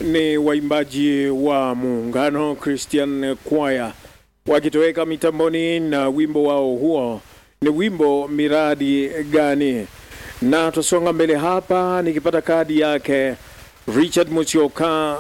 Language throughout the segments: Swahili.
ni waimbaji wa Muungano Christian Choir wakitoweka mitamboni na wimbo wao huo ni wimbo miradi gani, na tusonga mbele hapa, nikipata kadi yake Richard Musioka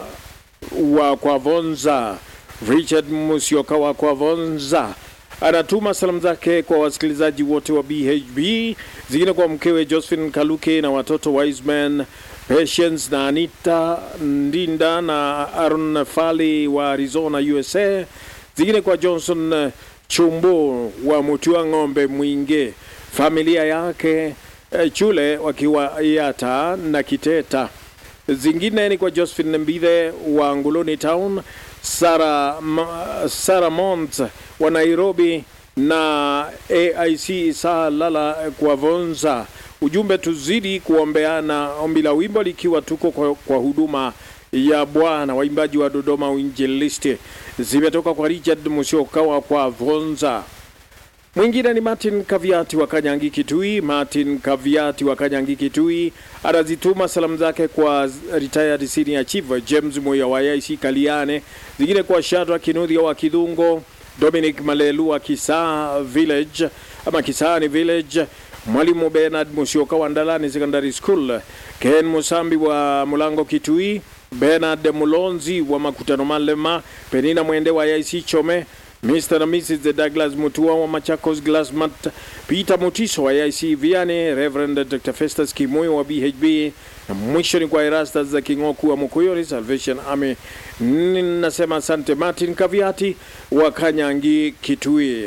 wa Kwavonza. Richard Musioka wa Kwavonza anatuma salamu zake kwa wasikilizaji wote wa BHB, zingine kwa mkewe Josephine Kaluke na watoto Wiseman Patience na Anita Ndinda na Aaron Fali wa Arizona USA, zingine kwa Johnson Chumbo wa Mutua Ng'ombe Mwinge, familia yake eh, Chule wakiwa Yata na Kiteta. Zingine ni kwa Josephine Mbithe wa Nguluni Town, Sara, Ma- Sara Mont wa Nairobi na AIC Isa Lala kwa Vonza. Ujumbe, tuzidi kuombeana, ombi la wimbo likiwa tuko kwa, kwa huduma ya Bwana. Waimbaji wa Dodoma Uinjilisti zimetoka kwa Richard Musiokawa kwa Vonza. Mwingine ni Martin Kaviati wa Kanyangi Kitui. Martin Kaviati wa Kanyangi Kitui anazituma salamu zake kwa retired senior chief James Moya wa IC Kaliane, zingine kwa Shadra Kinuthia wa Kidhungo, Dominic Malelu wa Kisaa Village ama Kisaani Village, Mwalimu Bernard Musioka wa Ndalani Secondary School, Ken Musambi wa Mulango Kitui, Bernard Mulonzi wa Makutano Malema, Penina Mwende wa IC Chome, Mr. na Mrs. Douglas Mutua wa Machakos Glassmat, Peter Mutiso wa IC Viane, Reverend Dr. Festus Kimoyo wa BHB, na mwisho ni kwa Erastus za Kingoku wa Mukuyori Salvation Army. Ninasema asante Martin Kaviati wa Kanyangi Kitui.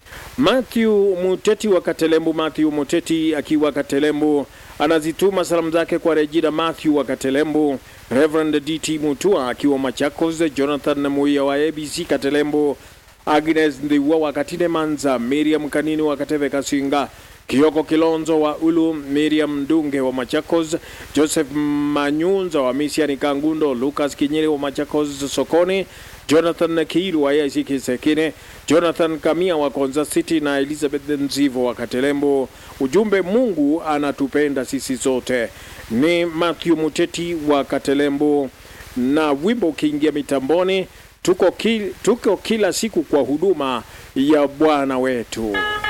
Matthew Muteti wa Katelembu, Matthew Muteti akiwa Katelembu anazituma salamu zake kwa Regina Matthew wa Katelembu, Reverend DT Mutua akiwa Machakos, Jonathan Muia wa ABC Katelembu, Agnes Ndiwa wa Katine Manza, Miriam Kanini wa Kateve Kasinga, Kioko Kilonzo wa Ulu, Miriam Ndunge wa Machakos, Joseph Manyunza wa Misiani Kangundo, Lucas Kinyere wa Machakos Sokoni, Jonathan Kiilu wa AIC Kisekine, Jonathan Kamia wa Konza City na Elizabeth Nzivo wa Katelembo. Ujumbe, Mungu anatupenda sisi zote. Ni Matthew Muteti wa Katelembo, na wimbo ukiingia mitamboni, tuko, ki, tuko kila siku kwa huduma ya Bwana wetu.